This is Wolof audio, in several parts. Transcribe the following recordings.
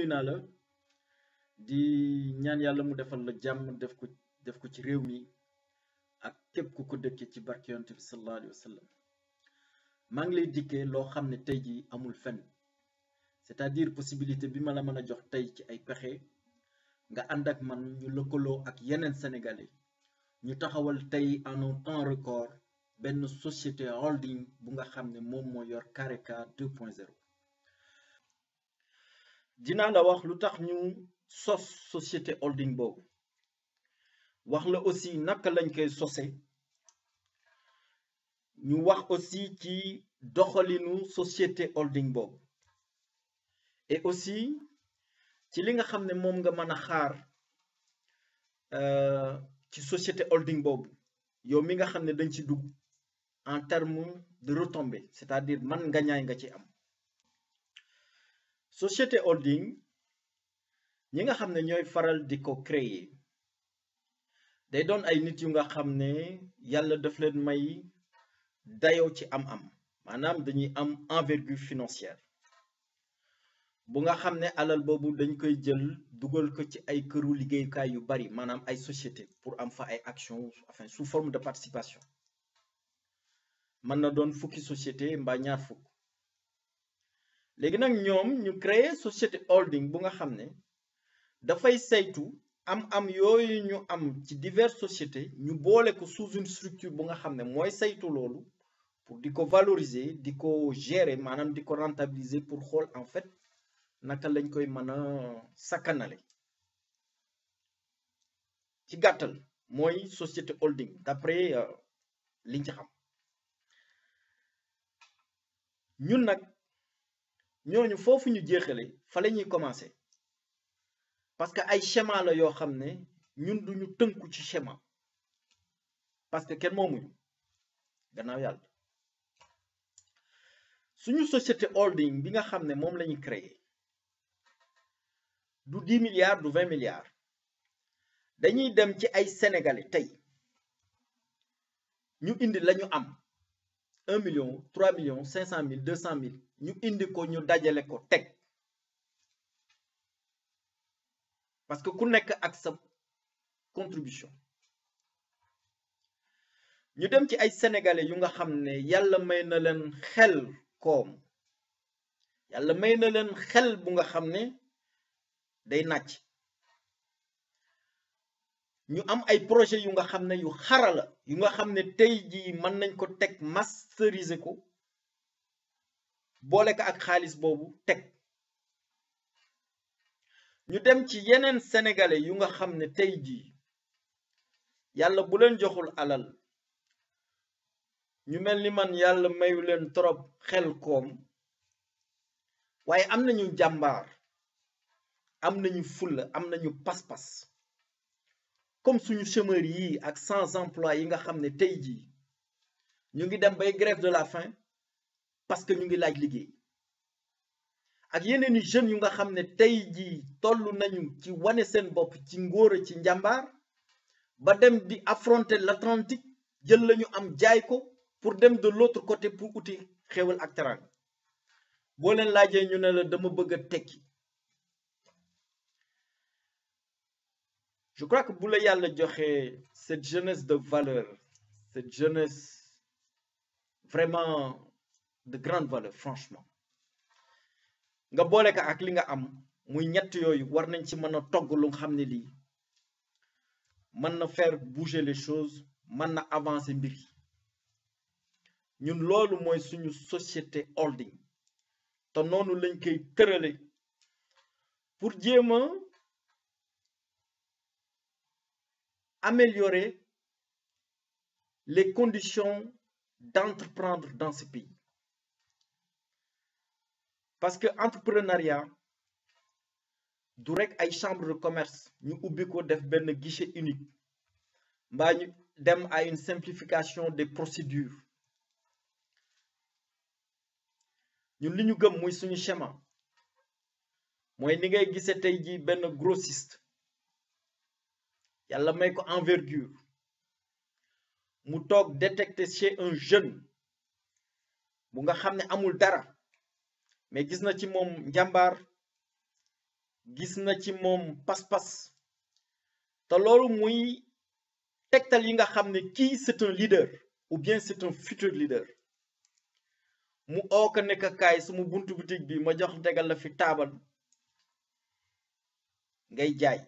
nuyu naa la di ñaan yàlla mu defal la jàmm def ko def ko ci réew mi ak képp ku ko dëkkee ci barke yonent bi sallallahu alayhi wa sallam maa ngi lay dikkee loo xam ne tey jii amul fenn c'est-à-dire possibilité bi ma la mën a jox tey ci ay pexe nga ànd ak man ñu lëkkaloo ak yeneen sénégalais ñu taxawal tey en un temps record benn société holding bu nga xam ne moom moo yor Careka 2.0 dinaa la wax lu tax ñu sos société holding boobu wax la aussi naka lañ koy sose ñu wax aussi ci doxalinu société holding boobu et aussi ci li nga xam ne moom nga mën a xaar ci société holding boobu yow mi nga xam ne dañ ci dugg en termes de retombées c'est-à-dire man nga ñaay nga ci am société holding ñi nga xam ne ñooy faral di ko créer day doon ay nit yu nga xam ne yàlla daf leen may dayoo ci am-am maanaam dañuy am envergure financière bu nga xam ne alal boobu dañ koy jël dugal ko ci ay këru liggéeyukaay yu bari maanaam ay société pour am fa ay actions enfin sous forme de participation mën na doon fukki société mbaa ñaar fukk léegi nag ñoom ñu créer société holding bu nga xam ne dafay saytu am-am yooyu ñu am ci diverses sociétés ñu boole ko sous une structure bu nga xam ne mooy saytu loolu pour di ko valoriser di ko gérer maanaam di ko rentabiliser pour xool en fait naka lañ koy mën a sakkanale ci gàttal mooy société holding d'après liñ ci xam ñun nag ñooñu foofu ñu jeexale fa la ñuy commencer parce que ay schéma la yoo xam ne ñun duñu tënku ci schéma parce que kenn moomuñu gannaaw yàlla suñu société holding bi nga xam ne moom la ñu créer du dix milliards du vingt milliards dañuy dem ci ay sénégalais tey ñu indi la ñu am un million trois millions cinq cent mille deux cent mille ñu indi ko ñu dajale ko teg parce que ku nekk ak sa contribution ñu dem ci ay sénégalais yu nga xam ne yàlla may na leen xel koom yàlla may na leen xel bu nga xam ne day nàcc ñu am ay projet yu nga xam ne yu xarala yu nga xam ne tey jii mën nañ ko teg masteriser ko boole ko ak xaalis boobu teg ñu dem ci yeneen sénégalais yu nga xam ne tey jii yàlla bu leen joxul alal ñu mel ni man yàlla mayu leen trop xel koom waaye am nañu jàmbaar am nañu fulla am nañu pas-pas comme suñu chômeurs yi ak sans emploi yi nga xam ne tey jii ñu ngi dem bay grève de la faim parce que ñu ngi laaj liggéey ak yeneen i jeunes yu nga xam ne tey jii toll nañu ci wane seen bopp ci ngóora ci njàmbaar ba dem di affronter l'Atlantique jël lañu am jaay ko pour dem de l'autre côté pour uti xéwal ak teranga boo leen laajee ñu ne la dama bëgg a tekki je crois que bu la yàlla joxe cette jeunesse de valeur cette jeunesse vraiment de grande valeur franchement nga boole ko ak li nga am muy ñett yooyu war nañ ci mën a togg lu nga xam ne lii mën na faire bouger les choses mën na avancer mbir yi ñun loolu mooy suñu société holding te noonu lañ koy tërale pour jéem a améliorer les conditions d'entreprendre dans ce pays parce que entrepreneuriat du rek ay chambre de commerce ñu ubbi ko def benn guichet unique mbaa ñu dem à une simplification des procédures ñun li ñu gëm muy suñu schéma mooy ni ngay gisee tey jii benn grossiste yàlla may ko envergure mu toog détecter chez un jeune bu nga xam ne amul dara mais gis na ci moom njàmbaar gis na ci moom pas-pas te loolu muy tegtal yi nga xam ne kii c'est un leader ou bien c'est un futur leader mu oo ko nekk kaay suma buntu boutique bi ma jox tegal la fi taabal ngay jaay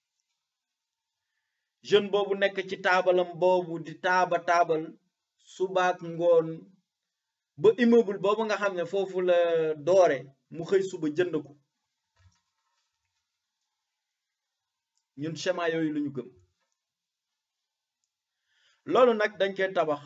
jeune boobu nekk ci taabalam boobu di taaba taabal subaak ngoon ba immeuble boobu nga xam ne foofu la doore mu xëy suba jënd ko ñun schéma yooyu la ñu gëm loolu nag dañ koy tabax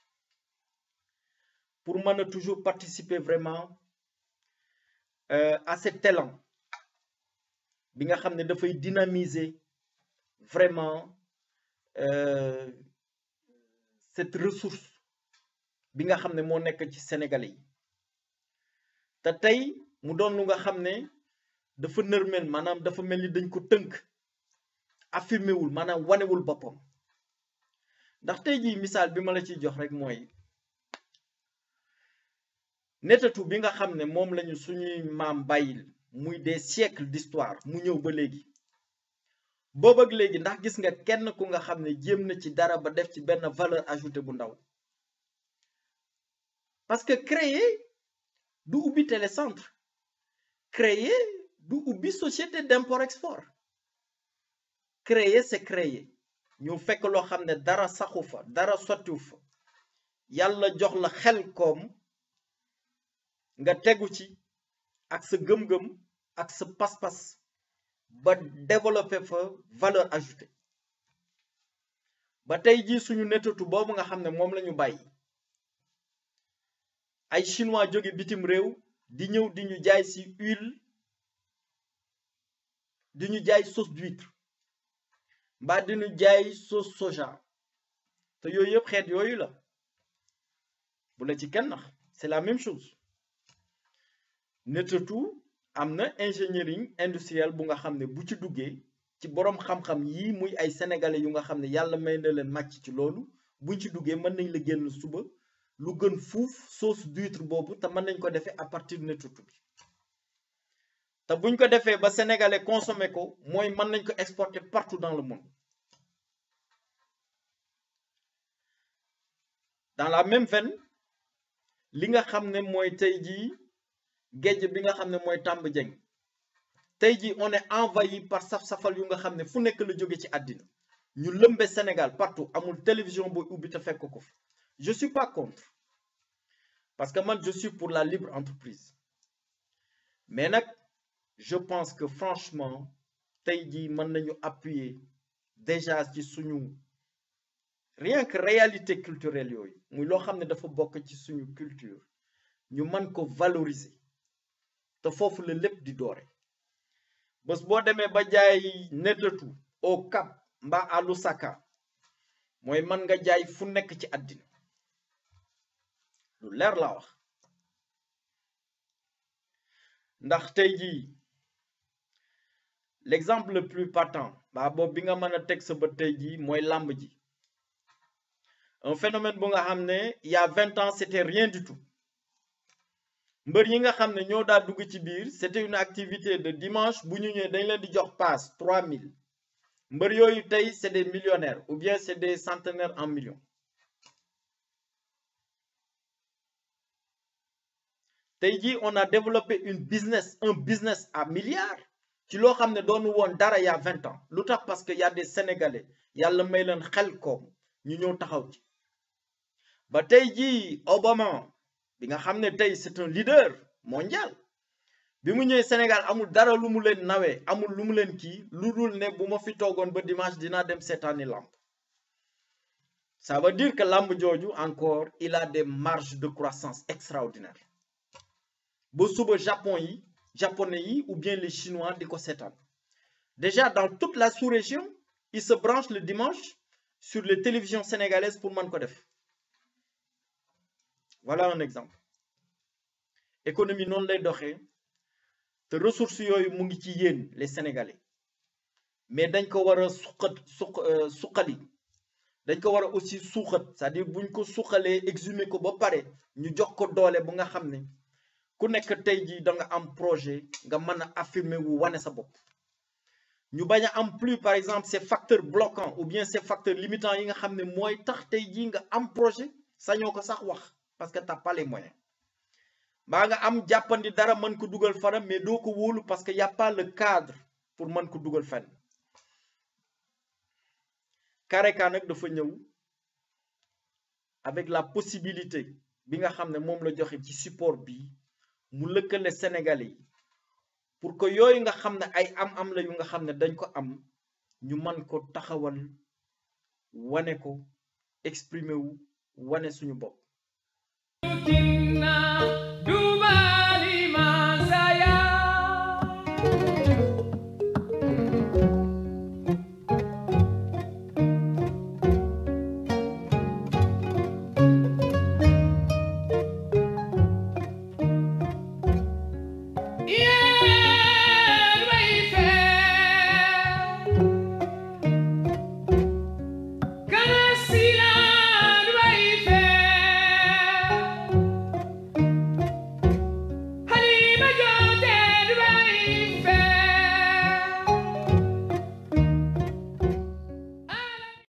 pour mën a toujours participer vraiment euh, à cet élan bi nga xam ne dafay dynamiser vraiment euh, cette ressource bi nga xam ne moo nekk ci Sénégalais yi te tey mu doon lu nga xam ne dafa nërmel maanaam dafa mel ni dañ ko tënk affirmé wul maanaam wanewul boppam ndax tey jii misaal bi ma la ciy jox rek mooy netatu bi nga xam ne moom lañu suñuy maam bàyyil muy des siècles d'histoire mu ñëw ba léegi boobu ak léegi ndax gis nga kenn ku nga xam ne jéem na ci dara ba def ci benn valeur ajoutée bu ndaw parce que créer du ubbi télécentre créer du ubbi société d'import export créer c'est créer ñu fekk loo xam ne dara saxu fa dara sottiwu fa yàlla jox la xel koom nga tegu ci ak sa gëm-gëm ak sa pas-pas ba développer fa valeur ajoutée ba tey jii suñu netatu boobu nga xam ne moom la ñu bàyyi ay chinois jóge bitim réew di ñëw di ñu jaay ci huile di ñu jaay sauce d'huître mbaa di ñu jaay sauce soja te yooyu yëpp xeet yooyu la bu la ci kenn nax c'est la même chose netatu am na ingénierie industrielle bu nga xam ne bu ci duggee ci boroom xam-xam yii muy ay sénégalais yu nga xam ne yàlla may na leen màcc ci loolu buñ ci duggee mën nañ la génn suba lu gën fuuf sauce d'huître boobu te mën nañ ko defee à partir de netatu bi te buñ ko defee ba sénégalais consommer ko mooy mën nañ ko exporter partout dans le monde dans la même veine li nga xam ne mooy tey jii géej bi nga xam ne mooy tàmb jeng tey jii on est envahi par saf-safal yu nga xam ne fu nekk la jóge ci àddina ñu lëmbe Sénégal partout amul télévision booy ubbi te fekk ko fa je suis pas contre parce que man je suis pour la libre entreprise mais nag je pense que franchement tey jii mën nañu appuyer déjà ci suñu rien que réalité culturelle yooyu muy loo xam ne dafa bokk ci suñu culture ñu mën ko valoriser te foofu la lépp di doore bés boo demee ba jaay netatu au Cap mbaa à Lusaka mooy mën nga jaay fu nekk ci àddina lu leer laa wax ndax tey jii l'exemple le plus patent baa boobu bi nga mën a teg sa bët tey jii mooy làmb ji un phénomène bu nga xam ne il y a vingt ans c'était rien du tout mbër yi nga xam ne ñoo daa dugg ci biir c'était une activité de dimanche bu ñu ñëwee dañ leen di jox passe 3000 mbër yooyu tey c'est des millionnaires ou bien c'est des centenaires en millions tey jii on a développé une business un business à milliards ci loo xam ne doonu woon dara il y a vingt ans lu tax parce que y a des sénégalais yàlla may leen xel koom ñu ñëw taxaw ci ba tey jii Obama bi nga xam ne tey c'est un leader mondial bi mu ñëwee Sénégal amul dara lu mu leen nawee amul lu mu leen kii lu dul ne bu ma fi toogoon ba dimanche dinaa dem seetaani làmb ça veut dire que làmb jooju encore il a des marges de croissance extraordinaires ba suba japon yi japonais yi ou bien les chinois di ko seetaan déjà dans toute la sous-région ils se branchent le dimanche sur les télévisions sénégalaises pour mën ko def voilà un exemple économie noonu lay doxee te ressources yooyu mu ngi ci yéen les sénégalais mais dañ ko war a suqat suq suqali dañ ko war a aussi suuxat c'est-à-dire buñ ko suqalee exhumer ko ba pare ñu jox ko doole bu nga xam ne ku nekk tey jii da nga am projet nga mën a affirmer wu wane sa bopp ñu bañ a am plus par exemple ces facteurs bloquants ou bien ces facteurs limitants yi nga xam ne mooy tax tey jii nga am projet sañoo ko sax wax parce que t'as pas les moyens mbaa nga am jàppandi dara mën ko dugal fana mais doo ko wóolu parce que y a pas le cadre pour mën ko dugal fenn Kareka nag dafa ñëw avec la possibilité bi nga xam ne moom la joxe ci support bi mu lëkkale Sénégalais yi pour que yooyu nga xam ne ay am-am la yu nga xam ne dañ ko am ñu mën ko taxawal wane ko exprimer wu wane suñu bopp.